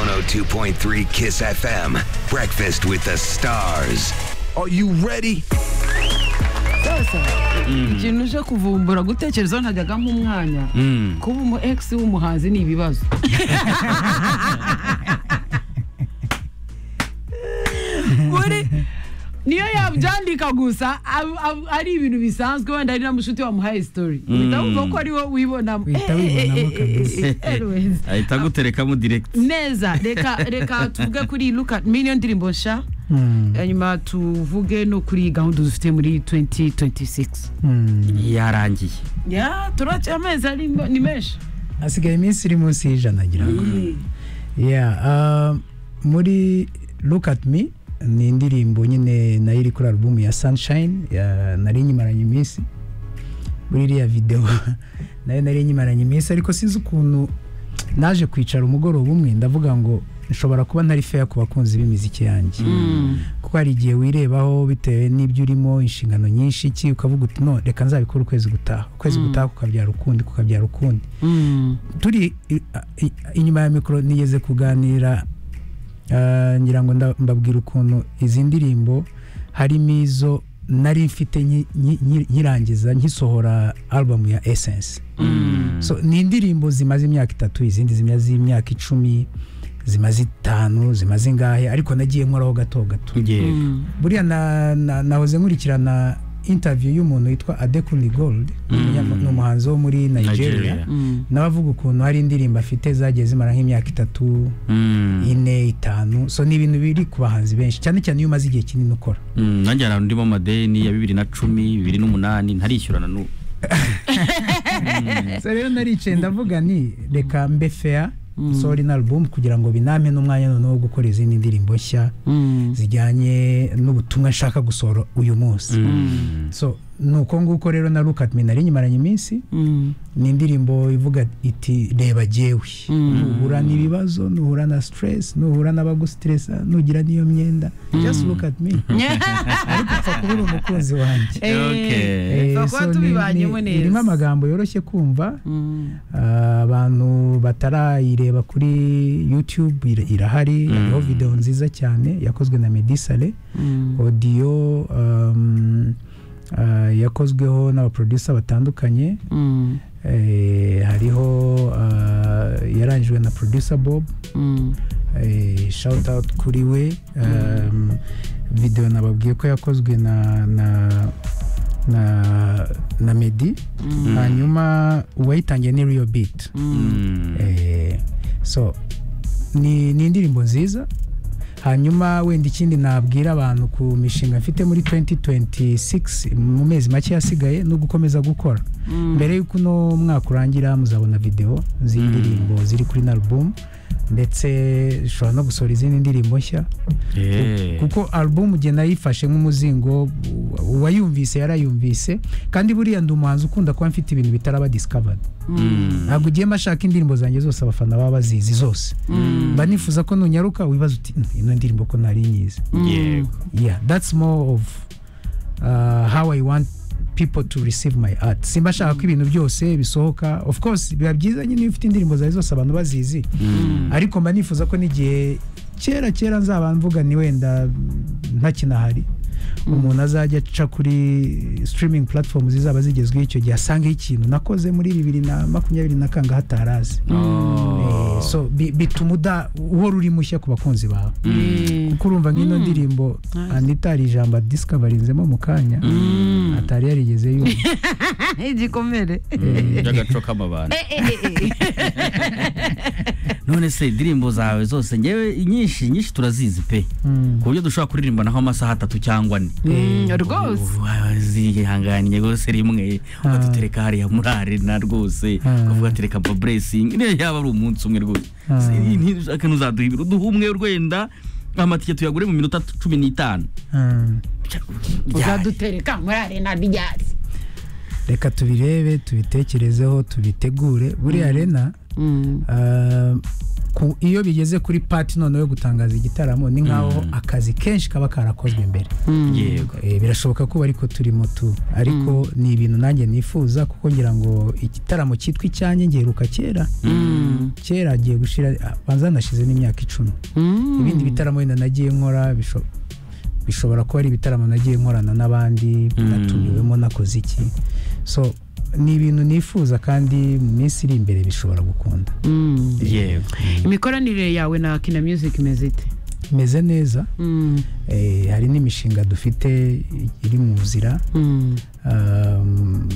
102.3 Kiss FM. Breakfast with the stars. Are you ready? sasa ikintu cyo kuvumbura gutekerezaho ntajyagamo umwanya kuba umu egisi w'umuhanzi ni ibibazo buri niyo yabyandika gusa ab- ab- ari ibintu bisanzwe wenda ari na mushuti wamuhaye sitori uhita wumva ko ari wowe wibonamo Uhita wibonamo kabisa. Anyways. ahita aguterekamo direkiti neza reka reka tuvuge kuri luka niyo ndirimbo nshya hanyuma tuvuge no kuri gahunda dufite muri 2026 yarangiye ya turaca amezi ari ni menshi hasigaye iminsi iri munsi y'ijana ngira ngo Yeah, uh, muri look at me ni indirimbo nyine nayo iri kuri alubumu ya sunshine ya- nari nyimaranye iminsi muri iriya videwo nayo nari nyimaranye iminsi ariko sinzi ukuntu naje kwicara umugoroba umwe ndavuga ngo nshobora kuba ntari feya ku bakunzi b'imiziki yanjye kuko hari igihe wirebaho bitewe n'ibyo urimo inshingano nyinshi iki ukavuga uti no reka nzabikora ukwezi gutaha ukwezi gutaha kukabyara ukundi kukabyara ukundi turi i- i- inyuma ya mikoro nigeze kuganira ah, ngira ngo nda- mbabwira ukuntu izi ndirimbo harimo izo nari mfite nki- nki- nki- nkirangiza nkisohora album ya essence so ni indirimbo zimaze imyaka itatu izindi zimaze imyaka icumi zimaze itanu zimaze ingahe ariko nagiye nkoraho gato gato yego buriya na- na- nahoze nkurikirana interview y'umuntu witwa adekuni gold ni umuhanzi wo muri nigeria Nigeria. nawe avuga ukuntu hari indirimbo afite zagiye zimara nk'imyaka itatu Mm. ine itanu so ni ibintu biri ku bahanzi benshi cyane cyane iyo umaze igihe kinini ukora Mm, nanjye hari ndimo amadeni ya bibiri na cumi bibiri n'umunani ntarishyurana n'ubu so rero naricaye ndavuga ni reka mbe feya sori na alubumu kugira ngo biname n'umwanya noneho wo gukora izindi ndirimbo nshya zijyanye n'ubutumwa nshaka gusohora uyu munsi so ni uko nguko rero na look at me nari nyimaranye iminsi ni indirimbo ivuga iti reba jyewe nuhura n'ibibazo nuhura na stress nuhura n'abagustresa nugira n'iyo myenda just look at me upfa kuba uri umukunzi wanjye Okay. Eh, Twakuba so ni- tubibanyemo ni- neza. irimo amagambo yoroshye kumva Ah, abantu batarayireba kuri youtube ir- irahari hariho videwo nziza cyane yakozwe na medisale odiyo um, ah, yakozweho n'abaproducer batandukanye Eh, hariho ah, yarangijwe na producer bob eh, shout out kuri we um, video nababwiye ko yakozwe na na na, na medi hanyuma uwayitangiye ni real beat Mm. eh, so ni, ni indirimbo nziza hanyuma wenda ikindi nabwira abantu ku mishinga mfite muri 2026 mu mezi make yasigaye no gukomeza gukora mbere y'uko uno mwaka urangira muzabona video z'indirimbo ziri kuri na album ndetse ushobora no gusohora izindi ndirimbo nshya Yeah. kuko album nge nayifashe nk'umuzingo uwayumvise yarayumvise kandi buriya ndi umuhanzi ukunda kuba mfite ibintu bitaraba discovered ntabwo ugiye mbashaka indirimbo zanjye zose abafana baba bazizi zose mba nifuza ko nunyaruka wibaza uti "Mm, ino ndirimbo ko ntari nyizi yego yeah that's more of uh, how i want people to receive my art simba nshaka ko ibintu byose bisohoka of course biba byiza nyine iyo ufite indirimbo zawe zose abantu bazizi ariko mba nifuza ko n'igihe kera kera nzaba mvuga ni wenda ntakinahari umuntu azajya aca kuri streaming platform zizaba zigezweho icyo gihe asangeho ikintu nakoze muri bibiri na makumyabiri na kanga hatarazi Eh, so bi- bituma uda- uhora uri mushya ku bakunzi bawe kuko urumva nk'ino ndirimbo anita hari ijambo adisikabarinzemo mu kanya atari yarigeze yumva igikomere by'agaco k'amabanda none se indirimbo zawe zose ngewe nyinshi nyinshi turazizi pe ku buryo dushobora kuririmbanaho amasaha atatu cyangwa ane rwose zihanganiye rwose rimwe ukadutereka hariya muri arena rwose ukavuga ati reka baburesingi niyo yaba ari umunsi umwe rwose akantu uzaduha ibiro duha umwe wenda amatike tuyagure mu minota cumi n'itanu Mm. uzadutereka muri arena ryatsi reka tubirebe tubitekerezeho tubitegure buriya rena Ah, ku- iyo bigeze kuri pati noneho yo gutangaza igitaramo ni nk'aho akazi kenshi kaba karakozwe mbere yego Eh, birashoboka ko ariko turimo tu ariko ni ibintu nanjye nifuza kuko ngira ngo igitaramo cyitwa icyanjye ngeruka kera kera agiye gushira ah, banza nashize n'imyaka icumi ibindi bitaramo wenda nagiye nkora bisho- bishobora kuba ari ibitaramo nagiye nkorana n'abandi natumiwemo nakoze iki so ni ibintu nifuza kandi mu minsi iri imbere bishobora gukunda yego imikoranire yawe na kina music imeze ite meze neza Mm, eh, hari n'imishinga dufite iri mu nzira mm, Um,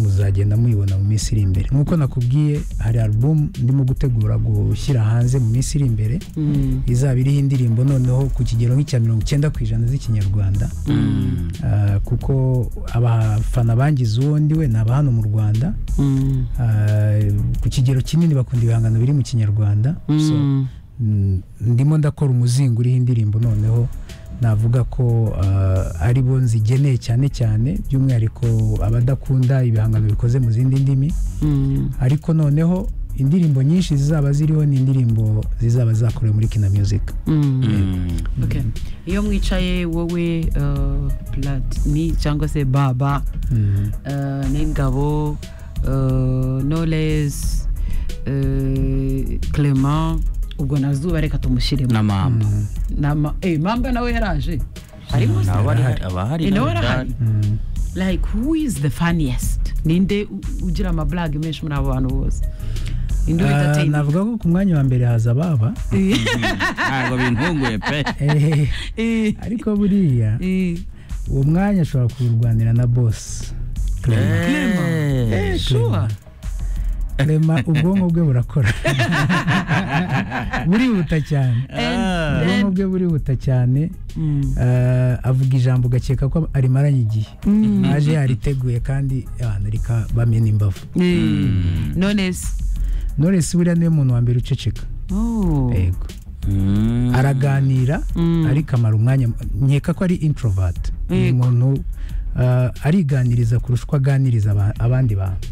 muzagenda muyibona mu minsi iri imbere nk'uko nakubwiye hari album ndimo gutegura gushyira hanze mu minsi iri imbere mm. izaba iriho indirimbo noneho ku kigero nk'icya mirongo icyenda ku ijana z'ikinyarwanda Uh, kuko abafana bangize uwo ndiwe ni aba hano mu rwanda Mm, Uh, ku kigero kinini bakunda ibihangano biri mu kinyarwanda so mm. Mm, ndimo ndakora umuzingo uriho indirimbo noneho navuga ko ah, ari bo nzigeneye cyane cyane by'umwihariko abadakunda ibihangano bikoze mu zindi ndimi Mm. ariko noneho indirimbo nyinshi zizaba ziriho ni indirimbo zizaba zakorewe muri kina music Mm. Mm. Okay. iyo mwicaye wowe uh, platini cyangwa se baba Mm. uh, n'ingabo uh, knowless uh, clement ubwo nazuba reka tumushyiremo na mama nama eh mamba nawe yaraje harimo se? aba ari aba hari Eh, nawe na arahari. Mm. like who is the funniest ninde u- ugira amablage menshi muri abo bantu bose ninde Ah, entertain navuga ko ku mwanya wa mbere haza baba ntabwo bintunguye pe Eh, ariko buriya uwo mwanya ashobora kuwurwanira na boss Clement. Eh, sure Clement, ubwonko bwe burakora burihuta cyane ah. ubwonko bwe burihuta cyane Mm. eh, avuga ijambo ugakeka ko arimaranye igihe aje yariteguye kandi abantu reka bamena imbavu Mm. knowless knowless buriya niwe muntu wa mbere uceceka oh yego Mm. araganira Mm. ariko amara umwanya nkeka ko ari introvert ni Yego. umuntu eh, ariganiriza kurusha uko aganiriza aba- abandi bantu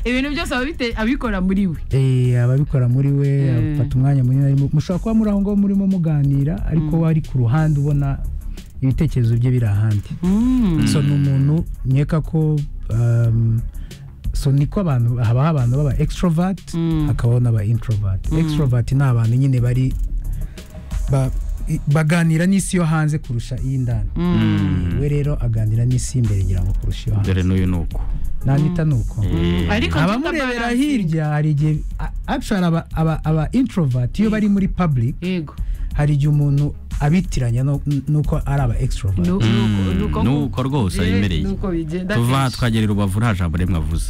ibintu byose aba bite abikora muri we Eh, ababikora muri we afata umwanya munini arimo mushobora kuba muri aho ngaho murimo muganira ariko we ari ku ruhande ubona ibitekerezo bye biri ahandi so ni umuntu nkeka ko um, so niko abantu habaho abantu baba extrovert hakabaho n'aba introvert extrovert ni abantu nyine bari ba- i- baganira n'isi yo hanze kurusha iy'indani we rero aganira n'isi y'imbere ngira ngo kurusha iyo hanze dore n'uyu ni uko nanita ni uko Eh, ariko abamurebera hirya hari igihe a- actually aba- aba aba introvert iyo bari muri public yego hari igihe umuntu abitiranya no- n'uko ari aba extrovert Nu- nuko- nuko nuko nuko rwose bije- ayemereye. nuko bigenda tuva kenshi. twagerera urubavu nta jambo rimwe avuze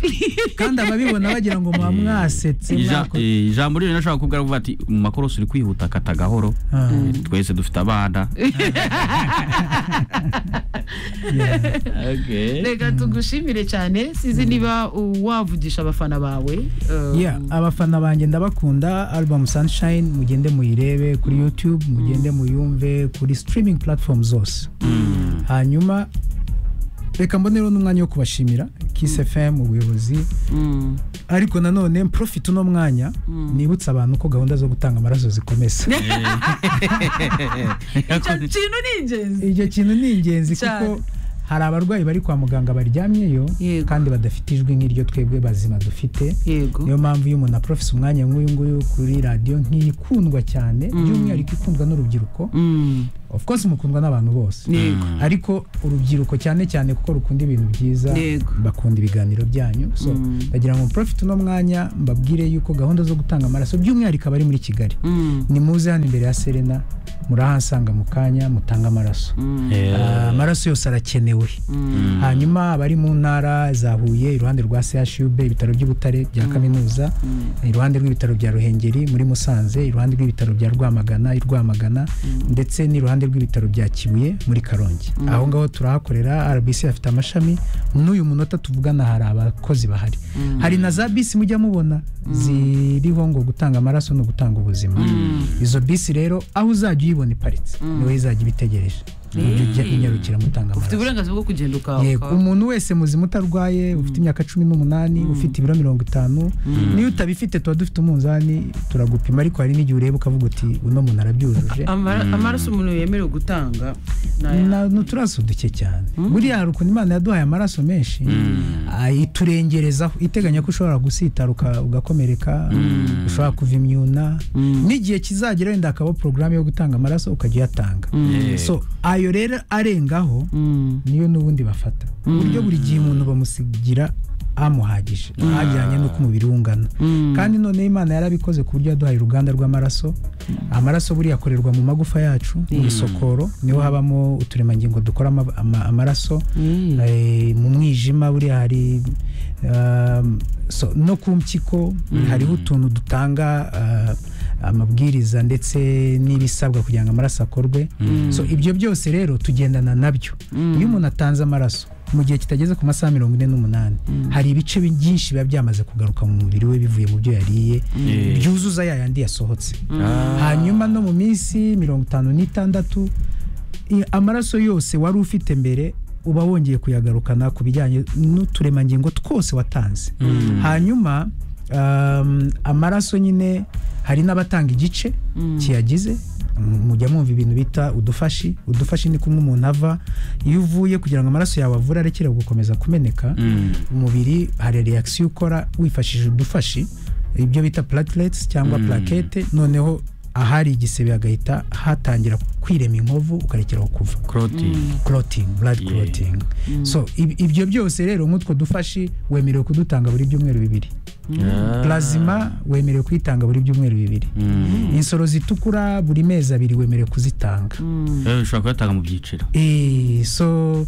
kandi ababibona bagira ngo muba mwasetse Ija- mwakoze- eh, ijambo ryo nashobora kubwira avuga ati mu makorosi uri kwihuta kata gahoro Ah. Eh, twese dufite abana Okay. reka tugushimire cyane sinzi niba uh, wavugisha abafana bawe um, Yeah, abafana banjye ndabakunda album sunshine mugende muyirebe kuri youtube mugende muyumve kuri streaming platform zose hanyuma reka mbonereho n'umwanya wo kubashimira kiss fm ubuyobozi mm. ariko nanone mprofite uno mwanya nibutsa abantu ko gahunda zo gutanga amaraso zikomeza icyo kintu ni ingenzi icyo kintu ni ingenzi kuko Cyane. hari abarwayi bari kwa muganga baryamyeyo Yego. kandi badafite ijwi nk'iryo twebwe bazima dufite yego niyo mpamvu iyo umuntu aprofise umwanya nk'uyu nguyu kuri radiyo nk'iyi ikundwa cyane by'umwihariko ikundwa n'urubyiruko Mm. of course mukundwa n'abantu bose yego ariko urubyiruko cyane cyane kuko rukunda ibintu byiza Yego. bakunda ibiganiro byanyu so ndagira ngo mprofite uno mwanya mbabwire yuko gahunda zo gutanga amaraso by'umwihariko abari muri kigali Mm. ni muze hano imbere ya serena murahasanga mu kanya mutange amaraso Ah, amaraso yose arakenewe hanyuma abari mu ntara za huye iruhande rwa chub ibitaro by'ubutare bya kaminuza iruhande rw'ibitaro bya ruhengeri muri musanze iruhande rw'ibitaro bya rwamagana i rwamagana ndetse n'iruhande rw'ibitaro bya kibuye muri karongi aho ngaho turahakorera rbc afite amashami n'uyu munota tuvugana hari abakozi bahari hari na za bisi mujya mubona ziriho ngo gutanga amaraso ni ugutanga ubuzima izo bisi rero aho uzajya uyibona iparitse niwe izajya ibitegereje ujya unyarukira mutanga ufite amaraso uburenganzira bwo kugenda uka yego uka- umuntu wese muzima utarwaye ufite imyaka cumi n'umunani ufite ibiro mirongo itanu niyo utabifite tuba dufite umunzani turagupima ariko hari n'igihe ureba ukavuga uti uno muntu arabyujuje Amara- amaraso umuntu yemerewe gutanga Na- ni uturaso duke cyane buriya hari ukuntu imana yaduhaye amaraso menshi ah, iturengerezaho iteganya ko ushobora gusitara uka- ugakomereka ushobora kuva imyuna n'igihe kizagera wenda hakaba porogaramu yo gutanga amaraso ukajya uyatanga so ayo rero arengaho niyo n'ubundi bafata ku buryo buri gihe umuntu bamusigira amuhagije hajyanye n'uko umubiri we ungana kandi noneho imana yarabikoze ku buryo yaduhaye uruganda rw'amaraso amaraso buriya akorerwa mu magufa yacu mu bisokoro niho habamo uturemangingo dukora ama- ama- amaraso Eh, mu mwijima buriya hari um, so, no ku mpyiko hariho utuntu dutanga ah, amabwiriza ndetse n'ibisabwa kugira ngo amaraso akorwe so ibyo byose rero tugendana nabyo iyo umuntu atanze amaraso mu gihe kitageze ku masaha mirongo ine n'umunani hari ibice bi- byinshi biba byamaze kugaruka mu mubiri we bivuye mu byo yariye byuzuza ya yandi yasohotse hanyuma no mu minsi mirongo itanu n'itandatu i- amaraso yose wari ufite mbere uba wongeye kuyagarukana ku bijyanye n'uturemangingo twose watanze hanyuma um, amaraso nyine hari n'abatanga igice kiyagize M- mujya mwumva ibintu bita udufashi udufashi ni kumwe umuntu ava iyo uvuye kugira ngo amaraso yawe avure arekere gukomeza kumeneka umubiri hari reaction ukora wifashishije udufashi ibyo bita platelets cyangwa plaquette noneho ahari igisebe hagahita hatangira kwirema inkovu ukarekeraho kuva Claude. clotting blood Yeah. clotting so ib- ibyo byose rero nk'utwo dufashi wemerewe kudutanga buri byumweru bibiri Ah. plazima wemerewe kuyitanga buri byumweru bibiri Mm. insoro zitukura buri mezi abiri wemerewe kuzitanga Eh, ushobora kuyatanga mu byiciro Eh, so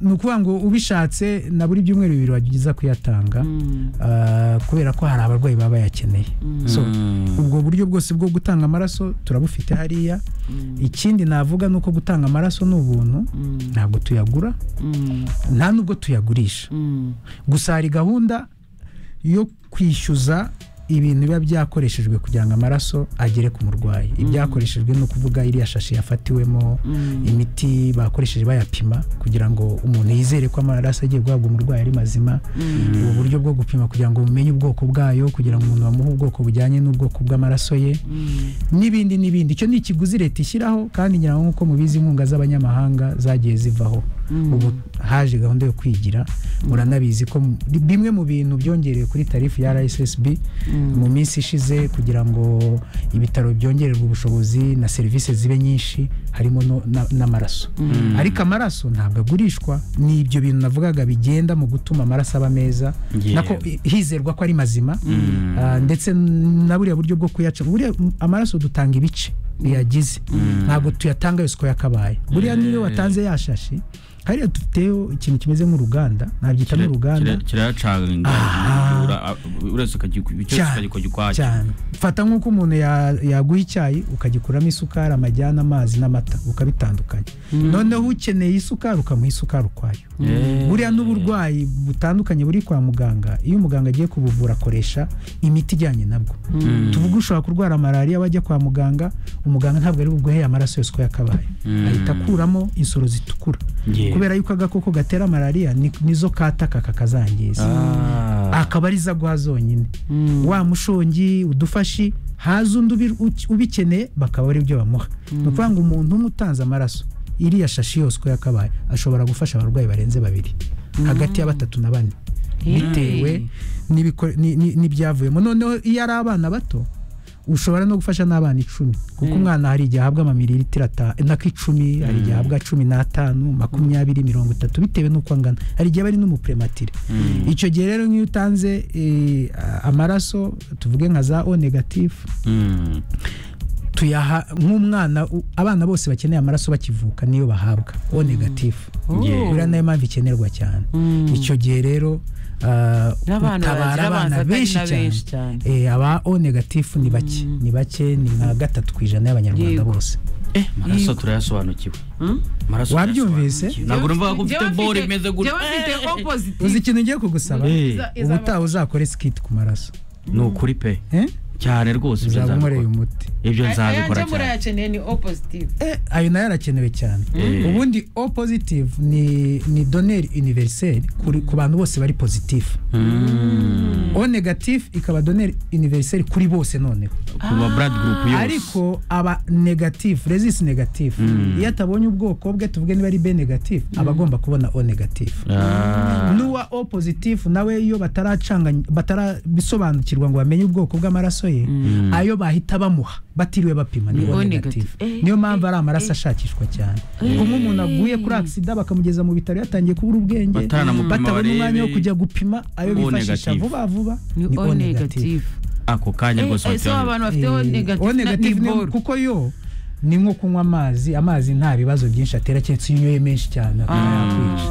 ni ukuvuga ngo ubishatse na buri byumweru bibiri wageza kuyatanga ah, kubera ko hari abarwayi baba bayakeneye so Mm. ubwo buryo bwose bwo gutanga amaraso turabufite hariya ikindi navuga ni uko gutanga amaraso ni ubuntu ntabwo tuyagura nta nubwo tuyagurisha gusa hari gahunda yo kwishyuza ibintu biba byakoreshejwe kugira ngo amaraso agere ku murwayi ibyakoreshejwe ni ukuvuga iriya shashi yafatiwemo imiti bakoresheje bayapima kugira ngo umuntu yizere ko amaraso agiye guhabwa umurwayi ari mazima ubu buryo bwo gupima kugira ngo bumenye ubwoko bwayo kugira ngo umuntu bamuhe ubwoko bujyanye n'ubwoko bw'amaraso ye n'ibindi n'ibindi icyo ni ikiguzi leta ishyiraho kandi ngira ngo nk'uko mubizi inkunga z'abanyamahanga zagiye zivaho ubu haje gahunda yo kwigira muranabizi ko mu- bimwe mu bintu byongerewe kuri tarifu ya rssb mu minsi ishize kugira ngo ibitaro byongererwe ubushobozi na serivisi zibe nyinshi harimo no- na- n'amaraso ariko amaraso ntabwo agurishwa ni ibyo bintu navugaga bigenda mu gutuma amaraso aba meza Yewe. nako hizerwa ko ari mazima Ah, ndetse na buriya buryo bwo kuyaca buriya m- amaraso dutanga ibice biyagize ntabwo tuyatanga yose uko yakabaye buriya niyo watanze yashashi hariya duteho ikintu kimeze nk'uruganda nabyita n'uruganda kirayacanga uretse cyane ukajya ukwacyo cyane fata nk'uko umuntu ya- yaguha icyayi ukagikuramo isukari amajyane amazi n'amata ukabitandukanya noneho ukeneye isukari ukamuha isukari ukwayo buriya n'uburwayi butandukanye buri kwa muganga iyo umuganga agiye kubuvura akoresha imiti ijyanye nabwo tuvuge ushobora kurwara malariya wajya kwa muganga umuganga ntabwo ari buguheye amaraso yose uko yakabaye ahita akuramo insoro zitukura Yeah. kubera yuko agakoko gatera malariya ni- nizo kataka kakazangiza akaba ari zo aguha zonyine wa mushongi udufashi haza undi ubi- uki- ubikeneye bakaba ari byo bamuha ni ukuvuga ngo umuntu umwe utanze amaraso iriya shashi yose uko yakabaye ashobora gufasha abarwayi barenze babiri hagati ya batatu na bane bitewe n'ibiko- ni- ni- n'ibyavuyemo noneho iyo ari abana bato ushobora no gufasha n'abana icumi kuko umwana hari igihe ahabwa amamililitiro ata- n'ak'icumi hari igihe ahabwa cumi n'atanu makumyabiri mirongo itatu bitewe n'uko angana hari igihe aba ari n'umuprematire icyo gihe rero nk'iyo utanze eh, amaraso tuvuge nka za o negatifu Mm. tuyaha nk'umwana u- abana bose bakeneye amaraso bakivuka niyo bahabwa o negatifu Yeah. buriya nayo mpamvu ikenerwa cyane icyo gihe rero ah, N'abana utabara bagira abanza abana atari benshi na benshi cyane cyane. Eh, aba o negatifu ni bake ni bake ni nka gatatu ku ijana y'abanyarwanda Yego. bose Eh, amaraso turayasobanukiwe Amaraso Wabyumvise? turayasobanukiwe. ntabwo numva ko ufite bore imeze gutya jewe mfite opposite uzi ikintu ngiye kugusaba Eh. ubutaha uzakore skit ku maraso ni ukuri pe Eh? cyane rwose ibyo uzaba nzabikora. umureye umuti ibyo nzabikora ayanje cyane murayakeneye ni oppositive Eh, ayo nayo arakenewe cyane Eh. ubundi o positive ni ni doneri univeriseri ku bantu bose bari positifu Mm. o negative ikaba doneri univeriseri kuri bose noneho ku ba blood group yose ariko aba negative resist negative Mm. iyo atabonye ubwoko bwe tuvuge niba ari b negative aba agomba kubona o negative Ah. n'uwa o positive nawe iyo bataracanganya batarabisobanukirwa ngo bamenye ubwoko bw'amaraso ye ayo bahita bamuha batiriwe bapima ni o O negative negative. Eh, niyo mpamvu eh, ari amaraso eh. ashakishwa cyane kumwe umuntu aguye kuri agisida bakamugeza mu bitaro yatangiye kubura ubwenge Bataranamupima batabona barebe umwanya wo kujya gupima ayo O bifashisha negative. vuba vuba ni o negative ako kanya Eh, rwose eh, so bateye- abantu bafite o Eh, O negative negative ni- ni boro kuko yo ni nko kunywa amazi amazi nta bibazo byinshi atera keretse iyo unyoye menshi cyane akaba yakwica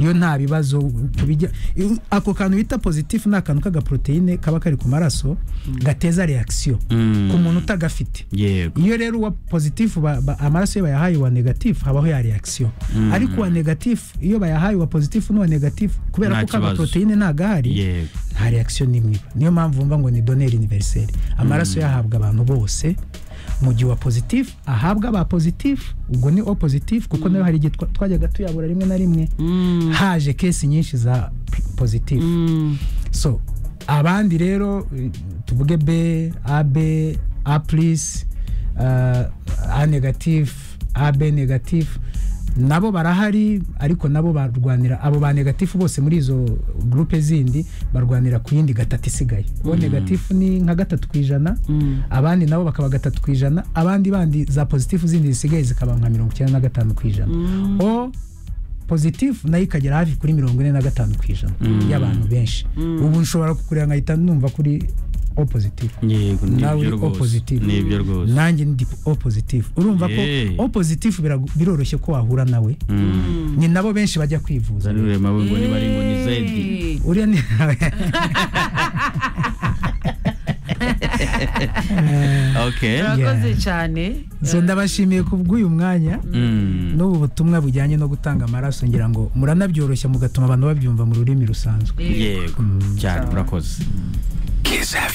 iyo nta bibazo kubijya iyo- ako kantu bita positive ni akantu k'agaporoteyine kaba kari ku maraso gateza reakisiyo Mm. ku muntu utagafite yego iyo rero uwa positive ba- ba- amaraso iyo bayahaye uwa negative habaho ya reakisiyo ariko uwa negative iyo bayahaye uwa positive n'uwa negative kubera Nta ko kibazo. k'agaporoteyine nagahari yego nta reaction n'imwe iba niyo mpamvu bumva ngo ni doneri univeriseri amaraso yahabwa abantu bose mu gihe uwa positif ahabwa aba positif ubwo ni o positif kuko nayo hari igihe twa- twajyaga tuyabura rimwe na rimwe haje kesi nyinshi za positif so abandi rero eh, tuvuge b ab a plus uh, a negative ab negative nabo barahari ariko nabo barwanira abo ba negatifu bose muri izo gurupe zindi barwanira ku yindi gatatu isigaye bo negatifu ni nka gatatu ku ijana abandi nabo bakaba gatatu ku ijana abandi bandi za pozitifu zindi zisigaye zikaba nka mirongo icyenda na gatanu ku ijana o pozitifu nayo ikagera hafi kuri mirongo ine na gatanu ku ijana y'abantu benshi ubu nshobora kukureba nkahita numva kuri o pozitifu yego nawe nibyo uri o rwose pozitifu nibyo rwose nanjye ndi o pozitifu urumva ko Yeah. o pozitifu birago- biroroshye ko wahura nawe ni nabo benshi bajya kwivuza zanurire amaboko niba ari ngo ni zedi uriya ni okay murakoze cyane so ndabashimiye kubw'uyu mwanya Mm. n'ubu butumwa bujyanye no gutanga amaraso ngira ngo muranabyoroshya mugatuma abantu babyumva mu rurimi rusanzwe Eh. yego cyane murakoze Kiss FM.